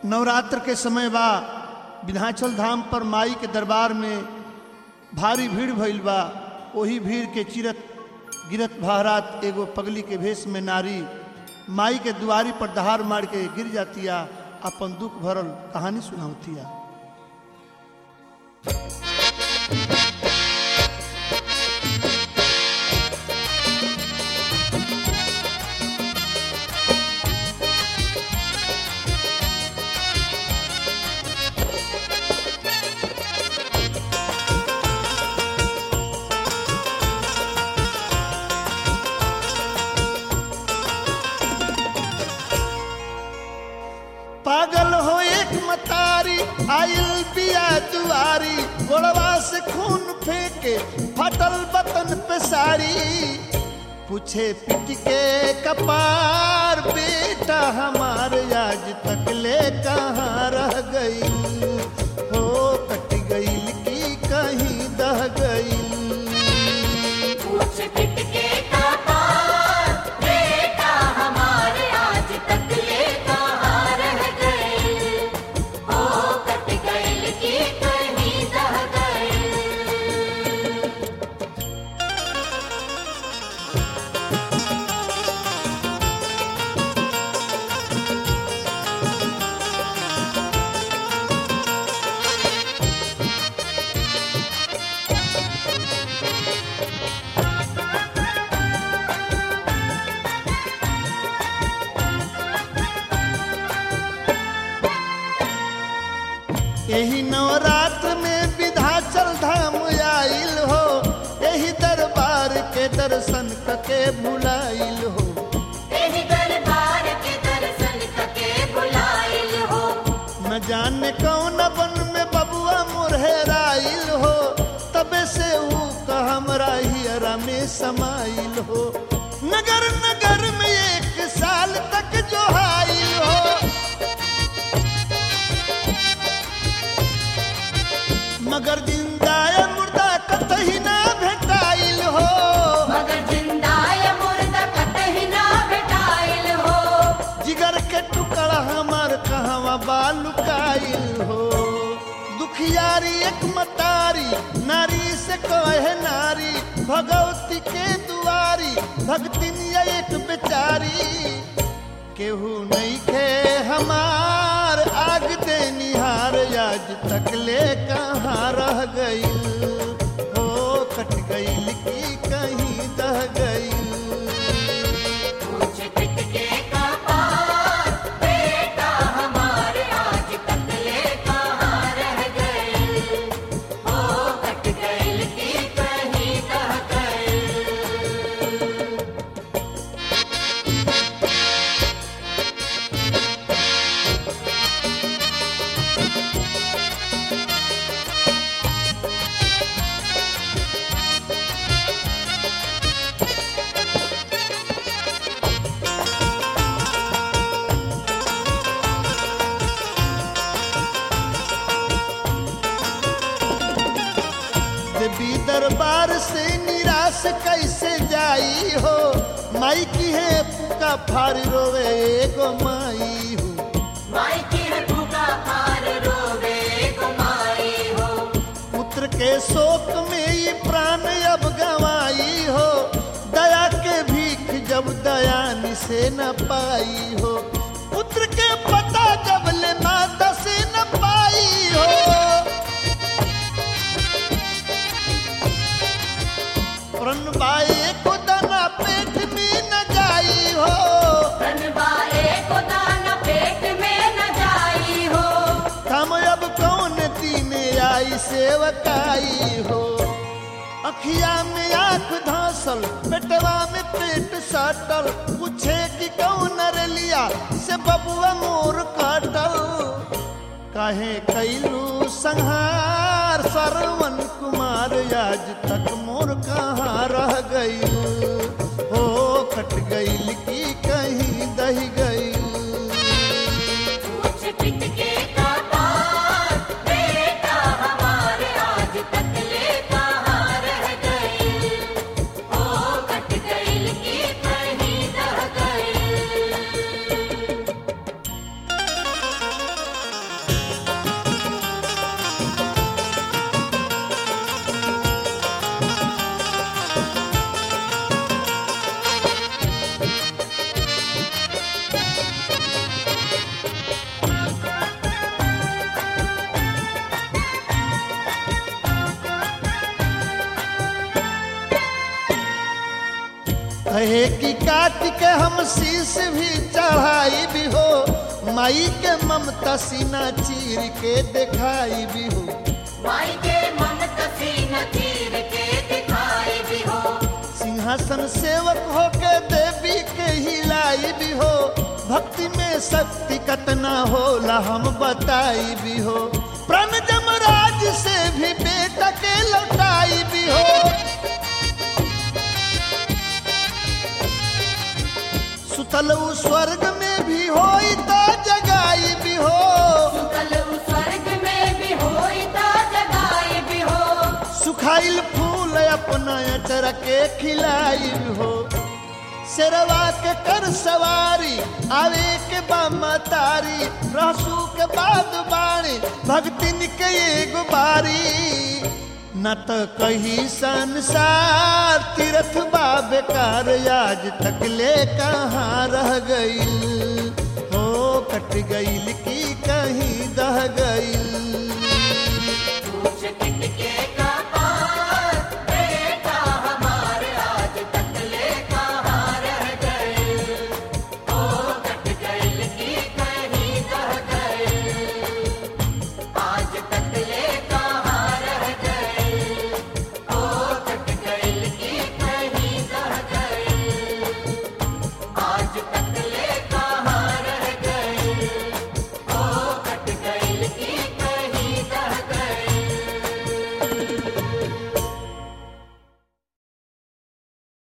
नवरात्र के समय बा विंध्याचल धाम पर माई के दरबार में भारी भीड़ भइल बा वही भीड़ के चिरत गिरत बहरात एगो पगली के भेष में नारी माई के दुआरी पर दहाड़ मार के गिर जातिया अपन दुख भरल कहानी सुनावतिया पागल हो एक मतारी आइल पिया दुआरी गोड़वा से खून फेंके फटल बतन पे साड़ी पूछे पिट के कपार बेटा हमार आज तक ले कहाँ रह गई हो कट गई की कहीं दह गई पूछ पिट के कपार बेटा हमारे आज तक ले कहाँ रह गए हो कट गए की कहीं दह गए यही नवरात्र में विधाचल धाम आइल हो यही दरबार के दर्शन के भुलाइल हो तेरी दरबार के दर्शन कके बुलाइल हो न जाने कौन बन में बबुआ मुरहराइल हो तबे से ऊ का हमरा हियरा में समाइल हो नगर नगर में एक साल तक जो हाइल हो मगर जिंदा या मुर्दा कतही ना भेटाइल हो मगर जिंदा या मुर्दा कतही ना भेटाइल हो जिगर के टुकड़ा हमार कहवा बालुकाइल हो दुखियारी एक मतारी नारी से कहे नारी भगवती के दुआरी भक्तिन या एक बेचारी केहू नहीं खे हमार आग दे निहार आज तक ले कहाँ रह गई हो कट गई की कहीं दह गई पूछ पिट के कपार बेटा हमारे आज तक ले कहाँ रह गए हो कट गए की कहीं दह गए देवी दरबार से निराश कैसे जाई हो माई की है पुका फार रोवे एगो माई हो माई की है भूखा पार रोवे कुमाई हो पुत्र के शोक में ये प्राण अब गवाई हो दया के भीख जब दयानी से न पाई हो पुत्र के पता जब ले माता से न पाई हो प्रण बाए को दाना पेट में न जाई हो धनबाए को दाना पेट में न जाई हो हम अब कौन दीने आई सेवकाई हो अखिया में आंख धांसल पेटवा में पेट साटल पूछे कि कौन रलिया से बबुआ मोर काटल काहे कैलू संहार सरवन कुमार आज तक मोर कहाँ रह गई हो कट गई की कहीं दही गई पूछ पिट के कपार बेटा हमारे आज तक ले कहाँ रह गए हो कट गए की कहीं दह गए कहे कि काट के हम शीश भी चढ़ाई भी हो माई के ममता सीना चीर के दिखाई भी हो माई के ममता सीना चीर के दिखाई भी हो सिंहासन सेवक हो के देवी के हिलाई भी हो भक्ति में शक्ति कतना होला हम बताई भी हो प्रण जमराज से भी बेटा के लौटाई भी हो सुतल उ स्वर्ग में भी होई तो जगाई भी हो सुतल उ स्वर्ग में भी होई ता जगाई भी हो सुखाइल फूल अपना अचर के खिलाई भी हो शेरवा के कर सवारी आवे के बामा तारी रहसू के बाद बाणी भक्तिन के एगो बारी न त कही संसार तीर्थ बा बेकार आज तक ले कहाँ रह गई हो कट गई की